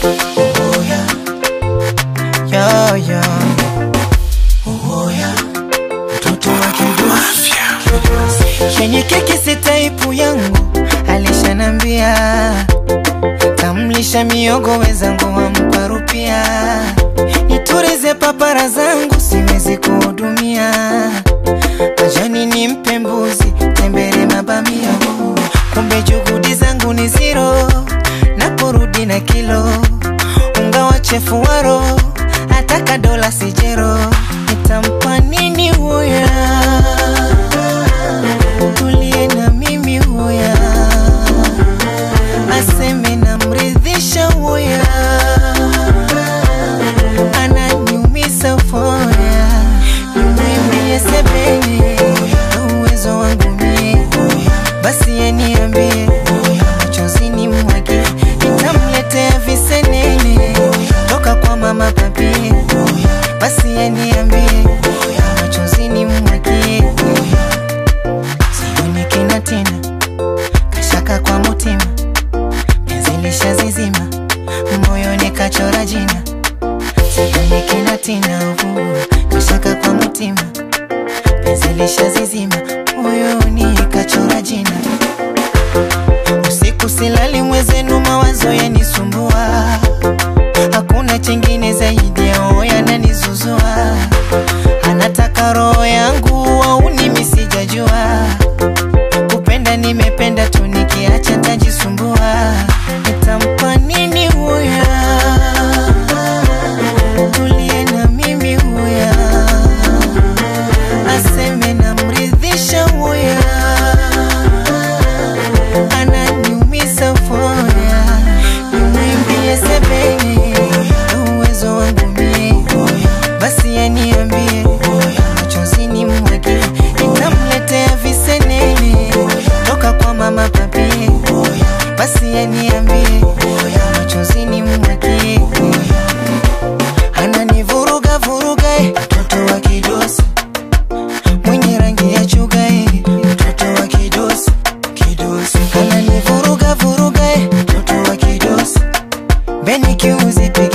Uwoya, yo, yo. uwoya, mtoto wa kidosi. Kwenye keki si taipu yangu, alishanambia tamlisha miogo wezangu wampa rupia, niturize papara zangu siwezi kuhudumia, majani nimpe mbuzi tembele mabamia, kumbe juhudi zangu ni zero, naporudi na kilo unga wa chefu waro, ataka dola sijero, nitampa nini huya tulie na mimi huya aseme namridhisha huya ananiumisa foya nimwimbie sebene na uwezo wangu mie basi yeniambie machozi ni mwage nitamletea visenene toka kwa mama papie basi yeniambie machozi ni mwage sioni kina tena kashaka kwa mutima penzi lishazizima moyoni kachora jina sioni kina tena uvu kashaka kwa mutima penzi lishazizima moyoni kachora jina usiku silali mwezenu mawazo yanisumbua hakuna chengine zaidi ya oya nanizuzua anataka roho yangu au nimi sijajua kupenda nimependa tu nikiacha tajisumbua nitampa nini huya tulie na mimi huya aseme namridhisha huya ananiumisa foya nimwimbie sebene na uwezo wangu mie basi yaniambie machozi ni mwage nitamletea visenene toka kwa mama papie basi yaniambie machozi ni mwage ananivuruga vuruga eh, mtoto wa kidosi mwenye rangi ya chuga eh, mtoto wa kidosi kidosi ananivuruga vuruga eh, mtoto wa kidosi beni kiuzipi